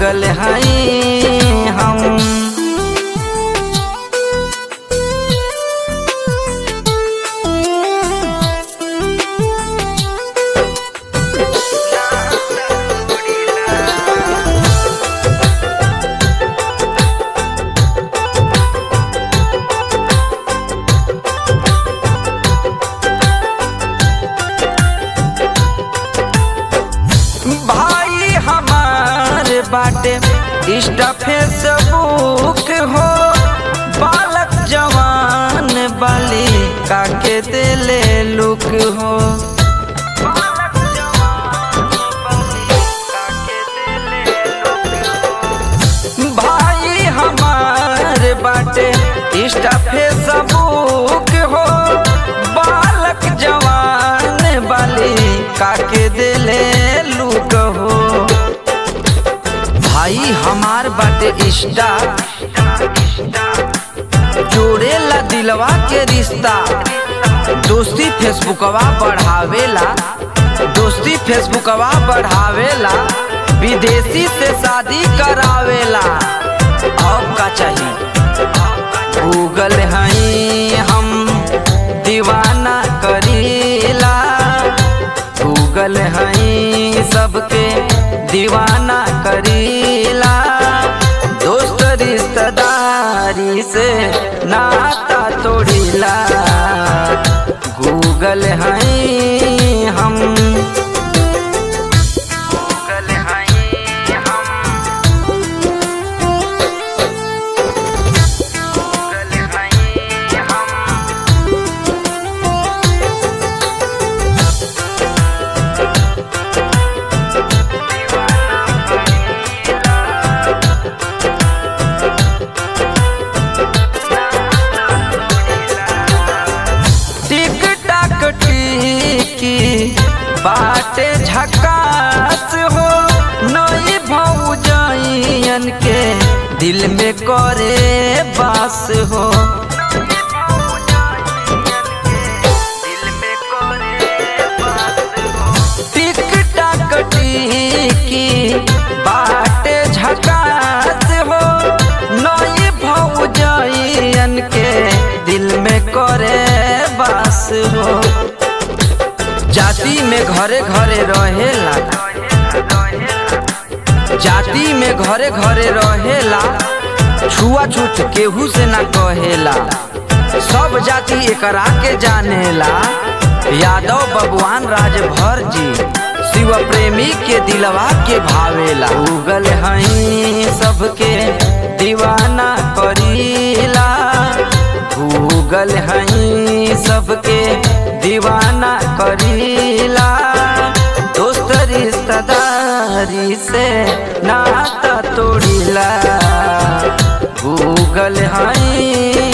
Google हई हम भाई हमार बाटे इंस्टा फेसबुक हो बालक जवान बाली काके दिले लुक हो भाई हमार बाटे इंस्टा फेसबुक हो बालक जवान बाली काके दिले लुक हो भाई हमार बाटे इंस्टा जोड़ेला दिलवा के रिश्ता दोस्ती फेसबुकवा बढ़ावेला दोस्ती फेसबुकवा बढ़ावेला विदेशी से शादी करावेला अब का चाहिए गूगल हई हम दीवाना करीला गूगल हई सबके दीवाना करीला दोस्त रिश्तेदारी से नाता तोड़ीला गूगल हई हम गूगल हई हम गूगल हई हम टिक टाक टिकी बाटे झकास हो नई भौजन के दिल में करे बास हो टिक टाक टिकी बाटे झकास हो नई भौजन के दिल में करे बास हो जाति में घरे घरे रहेला जाति में घरे घरे रहेला छुआछूत केहू से ना कहेला सब जाति एकरा के जानेला यादव बबुआन राजभर जी शिव प्रेमी के दिलवा के भावेला उगल हई सबके दीवाना करीला गूगल हई सबके दीवाना करीला दोस्त रिश्तेदारी से नाता तोड़ीला गूगल हई